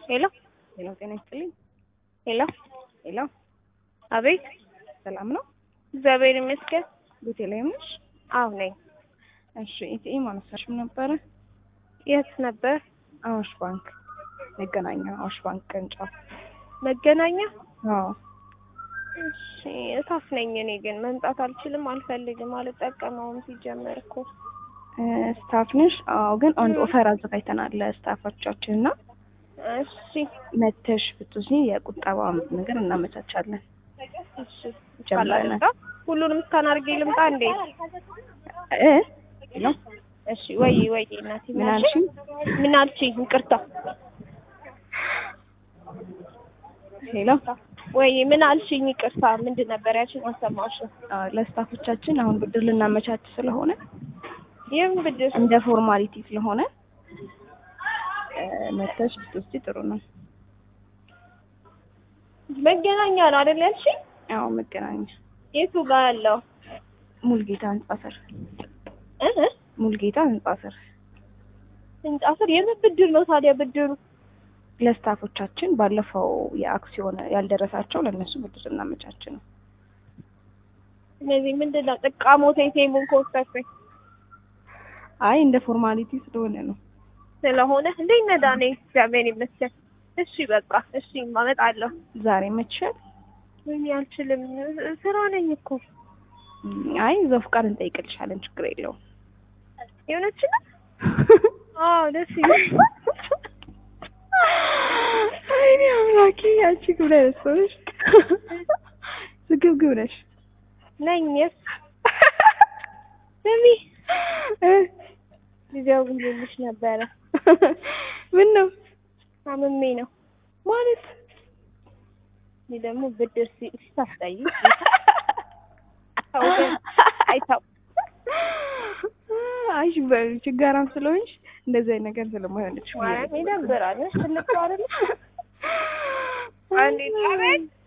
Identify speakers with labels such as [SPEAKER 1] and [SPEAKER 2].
[SPEAKER 1] ሄሎ
[SPEAKER 2] ሄሎ፣ ጤና ይስጥልኝ።
[SPEAKER 1] ሄሎ፣
[SPEAKER 2] ሄሎ፣
[SPEAKER 1] አቤት።
[SPEAKER 2] ሰላም ነው?
[SPEAKER 1] እግዚአብሔር ይመስገን።
[SPEAKER 2] ቤተልሔም ነሽ?
[SPEAKER 1] አዎ ነኝ።
[SPEAKER 2] እሺ፣ ኢቲኤም አነሳሽም ነበረ?
[SPEAKER 1] የት ነበር?
[SPEAKER 2] አዋሽ ባንክ መገናኛ፣ አዋሽ ባንክ ቅርንጫፍ።
[SPEAKER 1] መገናኛ።
[SPEAKER 2] አዎ፣
[SPEAKER 1] እሺ፣ እታፍ ነኝ እኔ ግን መምጣት አልችልም፣ አልፈልግም፣ አልጠቀመውም ሲጀመር እኮ
[SPEAKER 2] ስታፍ ነሽ? አዎ፣ ግን አንድ ኦፈር አዘጋጅተናል ለስታፎቻችን እና
[SPEAKER 1] እሺ፣
[SPEAKER 2] መተሽ ብትወስጂ የቁጠባ ነገር እናመቻቻለን።
[SPEAKER 1] እሺ።
[SPEAKER 2] ጀምረናል።
[SPEAKER 1] ልምጣ? ሁሉንም እስካን አድርጌ ልምጣ እንዴ?
[SPEAKER 2] እ ሄሎ፣
[SPEAKER 1] እሺ። ወይ ወይ እናቴ
[SPEAKER 2] ምን አልሽኝ?
[SPEAKER 1] ምን አልሽኝ? ይቅርታ።
[SPEAKER 2] ሄሎ፣
[SPEAKER 1] ወይ ምን አልሽኝ? ይቅርታ። ምንድን ነበር ያልሽኝ? አልሰማሁሽም።
[SPEAKER 2] አዎ፣ ለስታፎቻችን አሁን ብድር ልናመቻች ስለሆነ
[SPEAKER 1] ይህም ብድር
[SPEAKER 2] እንደ ፎርማሊቲ ስለሆነ እ መተሽ ብትወስጂ ጥሩ ነው።
[SPEAKER 1] መገናኛ ነው አይደል ያልሽኝ?
[SPEAKER 2] አዎ፣ መገናኛ
[SPEAKER 1] የቱ ጋር ያለው
[SPEAKER 2] ሙልጌታ ህንጻ ስር
[SPEAKER 1] እ እ?
[SPEAKER 2] ሙልጌታ ህንጻ ስር
[SPEAKER 1] ህንጻ ስር የምን ብድር ነው ታዲያ ብድሩ?
[SPEAKER 2] ለስታፎቻችን ባለፈው የአክሲዮን ያልደረሳቸው ለእነሱ ብድር እናመቻች ነው።
[SPEAKER 1] እነዚህ ምንድን ነው ጥቃሞት የቴሙን ኮስተፈኝ
[SPEAKER 2] አይ እንደ ፎርማሊቲ ስለሆነ ነው።
[SPEAKER 1] ስለሆነ እንዴት ነዳ ነኝ እግዚአብሔር ይመስገን። እሺ በቃ እሺ እመጣለሁ።
[SPEAKER 2] ዛሬ መችሻል?
[SPEAKER 1] ወይኔ አልችልም፣ ስራ ነኝ እኮ
[SPEAKER 2] አይ እዛው ፍቃድ እንጠይቅልሻለን፣ ችግር የለውም።
[SPEAKER 1] የሆነች ነው። አዎ ደስ ይላል።
[SPEAKER 2] አይኔ አምላኬ፣ አንቺ ግብረ ነሽ ስግብግብ ነሽ።
[SPEAKER 1] ነኝ የስ ስሚ
[SPEAKER 2] እ
[SPEAKER 1] ልደውልልሽ ነበረ
[SPEAKER 2] ምን ነው
[SPEAKER 1] አምሜ ነው
[SPEAKER 2] ማለት
[SPEAKER 1] እኔ ደግሞ ብድር ሲ- ሲታስጠይቅ ሰው ግን አይታው
[SPEAKER 2] አይ ችጋራም ስለሆንሽ እንደዚህ አይነት ነገር ስለማይሆንልሽ ብዬ ነው።
[SPEAKER 1] ማለት ይደብራል። ትልቅ ሰው አይደለም አንዴ አቤት